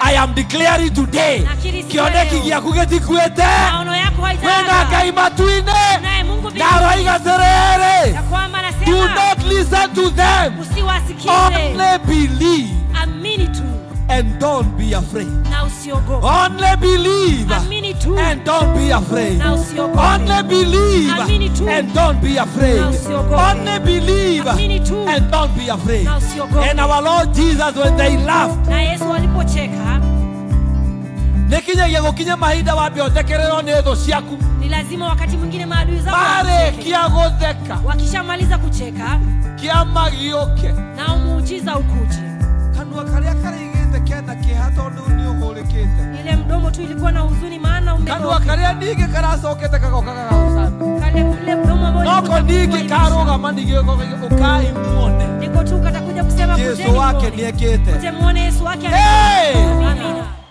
I am declaring today Nakiri siku ya kioneki leo. giaku gitikuite maono yako wina haitaaga ngai matu-inĩ naye Mungu na aroiga atĩrĩrĩ ya kwamba do anasema not listen to them usiwasikize only believe amini tu and don't be afraid na usiogope only believe amini tu and don't be afraid na usiogope only believe Amini tu. and don't be afraid Na usiogope. only believe Amini tu. and don't be afraid na usiogope and our Lord Jesus when they laughed na Yesu alipocheka nĩkinyagia gũkinya mahinda wambe ũthekererwo nĩ thũ ciaku ni lazima wakati mwingine maadui zako wakucheke. marĩkia gũtheka wakishamaliza kucheka kĩama gĩũke na umuujiza ukuje kanua karĩa karĩgĩte kena kĩeha tondũ nĩ ũhũrĩkĩte ile mdomo tu ilikuwa na huzuni maana kanua umegeuka. karĩa ningĩ karacokete kagoka gagagũcana kale ule mdomo ambao noko ulikuwa ningĩ kuimisha. karũgama ningĩ ũkai muone niko tu katakuja kusema jesu kujeni wake muone. nĩekĩte Kuje muone Yesu wake Hey!